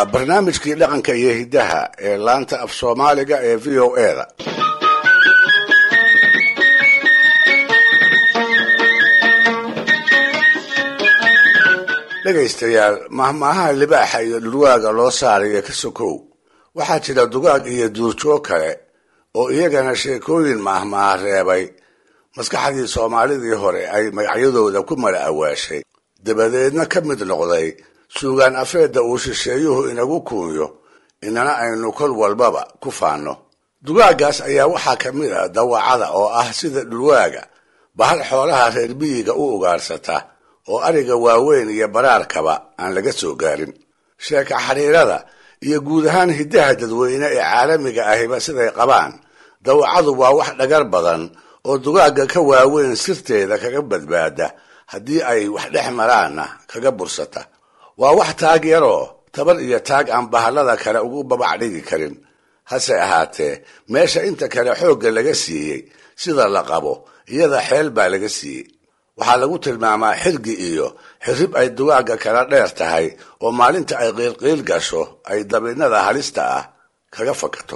waa barnaamijkii dhaqanka iyo hiddaha ee laanta af soomaaliga ee v o e da dhegaystayaal mahmaahaha libaaxa iyo dhurwaaga loo saarayo ka sokow waxaa jira dugaag iyo duurjoog kale oo iyagana sheekooyin mahmaaha reebay maskaxdii soomaalidii hore ay magacyadooda ku mala awaashay dabadeedna ka mid noqday suugaan afeedda uu shisheeyuhu inagu kuunyo inana aynu kol walbaba ku faanno dugaaggaas ayaa waxaa ka mid ah dawacada oo ah sida dhurwaaga bahal xoolaha reer miyiga u ugaarsata oo ariga waaweyn iyo baraarkaba aan laga soo gaarin sheeka xiriirada iyo guud ahaan hiddaha dadweyne ee caalamiga ahiba siday qabaan dawacadu waa wax dhagar badan oo dugaagga ka waaweyn sirteeda kaga badbaada haddii ay wax dhex maraanna kaga bursata waa wax taag yaroo tabar iyo taag aan bahallada kale ugu babac dhigi karin hase ahaatee meesha inta kale xoogga laga siiyey sida la qabo iyada xeel baa laga siiyey waxaa lagu tilmaamaa xirgi iyo xirrib ay dugaagga kala dheer tahay oo maalinta ay qiilqiil gasho ay dabinnada halista ah kaga fakato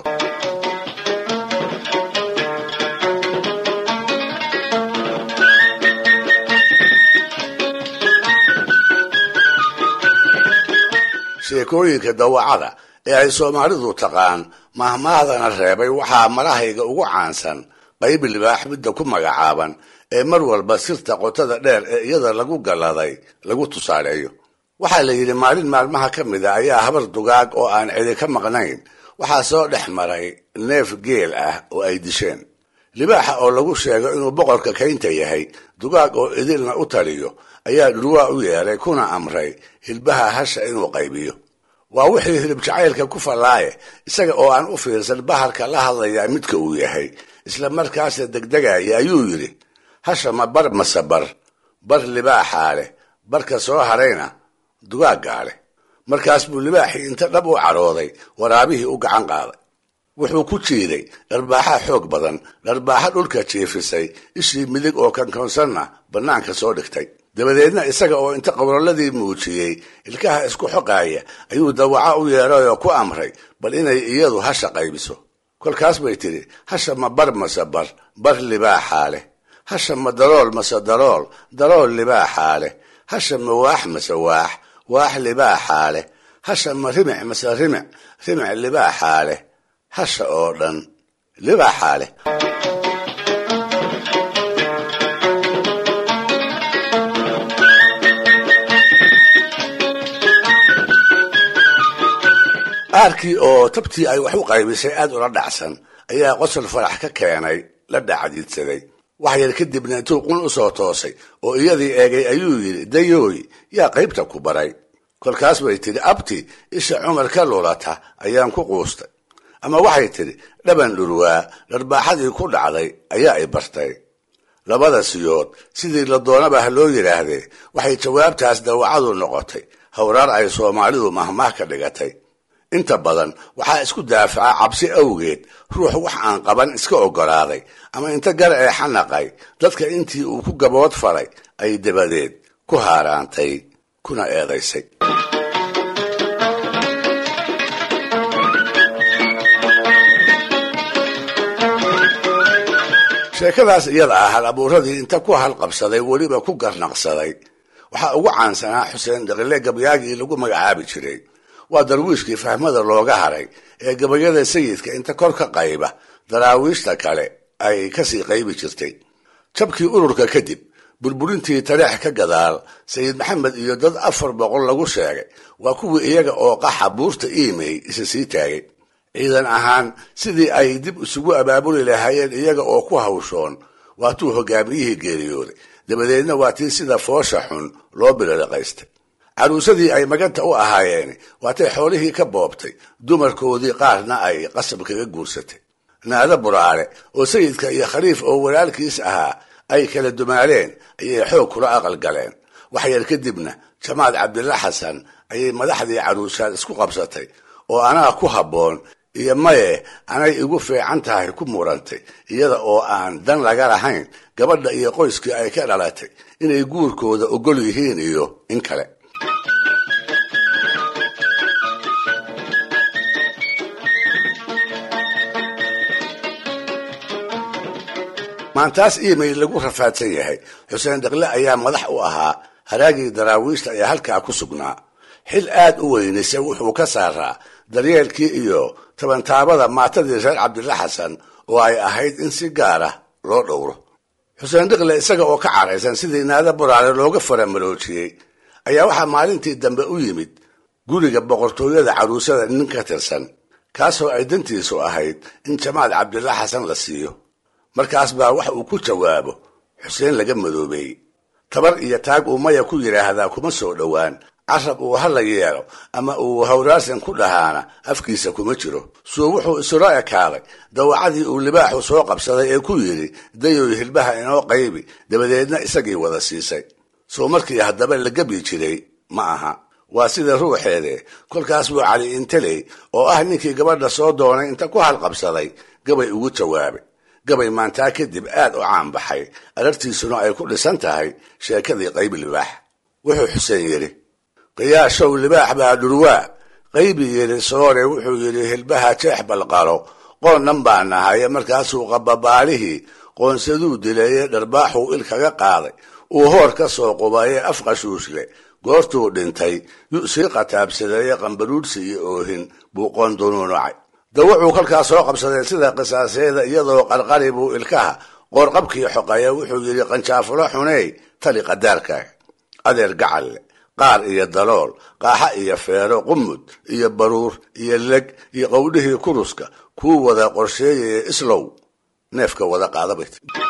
sheekooyinka dawacada ee ay soomaalidu taqaan mahmaahdana reebay waxaa marahayga ugu caansan qayb libaax midda ku magacaaban ee mar walba sirta qotada dheer ee iyada lagu galladay lagu tusaaleeyo waxaa la yidhi maalin maalmaha ka mid a ayaa habar dugaag oo aan cidi ka maqnayn waxaa soo dhex maray neef geel ah oo ay disheen libaaxa oo lagu sheego inuu boqorka kaynta yahay dugaag oo idilna u taliyo ayaa dhurwaa u yeeray kuna amray hilbaha hasha inuu qaybiyo waa wixii hilib jacaylka ku fallaaye isaga oo aan u fiirsan bahalka la hadlayaa midka uu yahay isla markaasna degdegaya ayuu yidhi hasha ma bar mase bar bar libaaxaa leh barka soo harayna dugaaggaa leh markaas buu libaaxii inta dhab u cadhooday waraabihii u gacan qaaday wuxuu ku jiiday dharbaaxa xoog badan dharbaaxa dhulka jiifisay ishii midig oo kankoonsanna bannaanka soo dhigtay dabadeedna isaga oo inta qowlaladii muujiyey ilkaha isku xoqaaya ayuu dawaco u yeeray oo ku amray bal inay iyadu hasha qaybiso kolkaas bay tidhi hasha ma bar mase bar bar libaaxaa leh hasha ma darool mase darool darool libaaxaa leh hasha ma waax mase waax waax libaaxaa leh hasha ma rimic mase rimic rimic libaaxaa leh hasha oo dhan libaaxaa leh aarkii oo tabtii ay wax u qaybisay aad ula dhacsan ayaa qosol farax ka keenay la dhacdiidsaday wax yar kadibna intuu qun u soo toosay oo iyadii eegay ayuu yidhi dayooy yaa qaybta ku baray kolkaas bay tidhi abti isha cumar ka lulata ayaan ku quustay ama waxay tidhi dhaban dhurwaa dharbaaxadii ku dhacday ayaa i bartay labada siyood sidii la doonaba ha loo yidhaahdee waxay jawaabtaas dawacadu noqotay howraar ay soomaalidu mahmaah ka dhigatay inta badan waxaa isku daafaca cabsi awgeed ruux wax aan qaban iska oggolaaday ama inta gar ee xanaqay dadka intii uu ku gabood falay ay dabadeed ku haaraantay kuna eedaysay sheekadaas iyada ah hal abuuradii inta ku halqabsaday weliba ku garnaqsaday waxaa ugu caansanaa xuseen daqile gabyaagii lagu magacaabi jiray waa darwiishkii fahmada looga haray ee gabayada sayidka inta kor ka qayba daraawiishta kale ay kasii qaybi jirtay jabkii ururka kadib burburintii tareex ka gadaal sayid maxamed iyo dad afar boqol lagu sheegay waa kuwii iyaga oo qaxa buurta iimey isa sii taagay ciidan ahaan sidii ay dib isugu abaabuli lahaayeen iyaga oo ku hawshoon waatuu hogaamiyihii geeriyooday dabadeedna waa tii sida foosha xun loo bililiqaystay caruusadii ay maganta u ahaayeen waatay xoolihii ka boobtay dumarkoodii qaarna ay qasab kaga guursatay naado buraale oo sayidka iyo khaliif oo walaalkiis ahaa ay kala dumaaleen ayay xoog kula aqal galeen waxyar kadibna jamaal cabdilla xasan ayay madaxdii caruusaad isku qabsatay oo anaa ku habboon iyo maye anay igu fiican tahay ku murantay iyada oo aan dan laga lahayn gabadha iyo qoyskii ay ka dhalatay inay guurkooda ogol yihiin iyo in kale maantaas iimayl lagu rafaadsan yahay xuseen dhaqle ayaa madax u ahaa haraagii daraawiishta ee halkaa ku sugnaa xil aad u weynise wuxuu ka saaraa daryeelkii iyo tabantaabada maatadii reer cabdilla xasan oo ay ahayd in si gaara loo dhowro xuseen dhiqle isaga oo ka caraysan sidii naada boraale looga faramaroojiyey ayaa waxaa maalintii dambe u yimid guriga boqortooyada caruusada nin ka tirsan kaasoo ay dantiisu ahayd in jamaal cabdilla xasan la siiyo markaas baa wax uu ku jawaabo xuseen laga madoobeeyey tabar iyo taag uu maya ku yidhaahdaa kuma soo dhowaan carab uu hala yeelo ama uu hawraarsan ku dhahaana afkiisa kuma jiro suu wuxuu isula ekaaday dawacadii uu libaaxu soo qabsaday ee ku yidhi dayoy hilbaha inoo qaybi dabadeedna isagii wada siisay soo markii haddaba la gebi jiray ma aha waa sida ruuxeede kolkaas buu cali inteley oo ah ninkii gabadha soo doonay inta ku halqabsaday gabay ugu jawaabay gabay maantaa kadib aad u caan baxay arartiisuna ay ku dhisan tahay sheekadii qaybi libaax wuxuu xuseen yidhi qiyaashow libaax baa dhurwaa qaybi yidhi soore wuxuu yidhi hilbaha jeex balqalo qoonnan baa nahaye markaasuu qababaalihii qoonsaduu dileeye dharbaaxuu il kaga qaaday uu hoor ka soo qubaye afqashuushle goortuu dhintay yu sii qataabsadeeye qambaruudhsi iyo oohin buu qoon dunuunacay dawacuu kolkaa soo qabsaday sida qisaaseeda iyadoo qarqari buu ilkaha qoorqabkii xoqaya wuxuu yidhi qanjaafulo xuney tali qadaarkaaga adeer gacalle qaar iyo dalool qaaxa iyo feero qumud iyo baruur iyo leg iyo qowdhihii kuruska kuu wada qorsheeyaya islow neefka wada qaadabay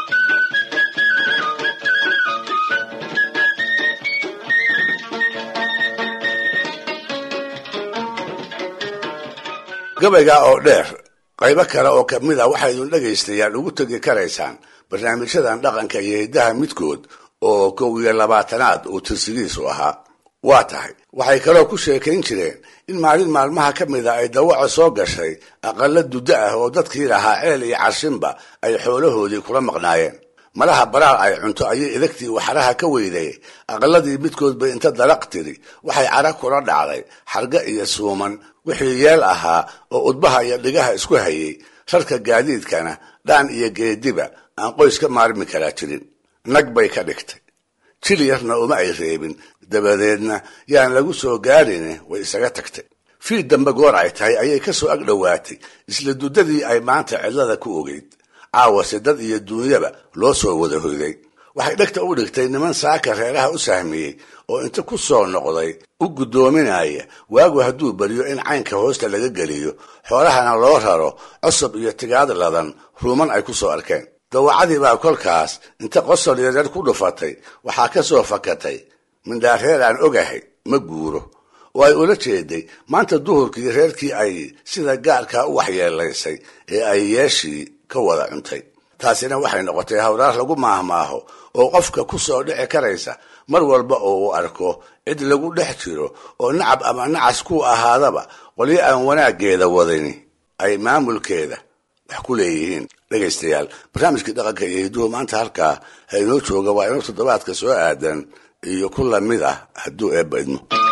gabayga oo dheer qaybo kale oo ka mid a waxaydun dhagaystayaan ugu tegi karaysaan barnaamijyadan dhaqanka iyo hiddaha midkood oo kow iyo labaatanaad uu tirsigiisu ahaa waa tahay waxay kaloo ku sheekayn jireen in maalin maalmaha ka mid a ay dawaco soo gashay aqalla duddo ah oo dadkii lahaa ceel iyo carshinba ay xoolahoodii kula maqnaayeen malaha baraar ay cunto ayay idagtii waxaraha ka weyday aqalladii midkoodba inta dalaq tiri waxay cara kula dhacday xarga iyo suuman wixii yeel ahaa oo udbaha iyo dhigaha isku hayay rarka gaadiidkana dhaan iyo geediba aan qoys ka maarmi karaa jirin nag bay ka dhigtay jil yarna uma ay reebin dabadeedna yaan lagu soo gaadhin way isaga tagtay fii dambe goor ay tahay ayay ka soo ag dhowaatay isla duddadii ay maanta cidlada ku ogeyd caawase dad iyo duunyaba loo soo wada hoyday waxay dhegta u dhigtay niman saaka reeraha u sahmiyey oo inta ku soo noqday u guddoominaya waagu hadduu beriyo in caynka hoosta laga geliyo xoolahana loo raro cosob iyo tigaad ladan ruuman ay ku soo arkeen dawacadii baa kolkaas inta qosol yareer ku dhufatay waxaa ka soo fakatay mindhaareer aan ogahay ma guuro oo ay ula jeeday maanta duhurkii reerkii ay sida gaarkaa u waxyeelaysay ee ay yeeshii ka wada cuntay taasina waxay noqotay hawraar lagu maahmaaho oo qofka ku soo dhici karaysa mar walba oo uu arko cid lagu dhex jiro oo nacab ama nacas ku ahaadaba qolyo aan wanaaggeeda wadani ay maamulkeeda wax ku leeyihiin dhegaystayaal barnaamijkii dhaqanka iyo hidduhu maanta halkaa ha inoo jooga waa inuu toddobaadka soo aadan iyo ku lamid ah hadduu eebba idmo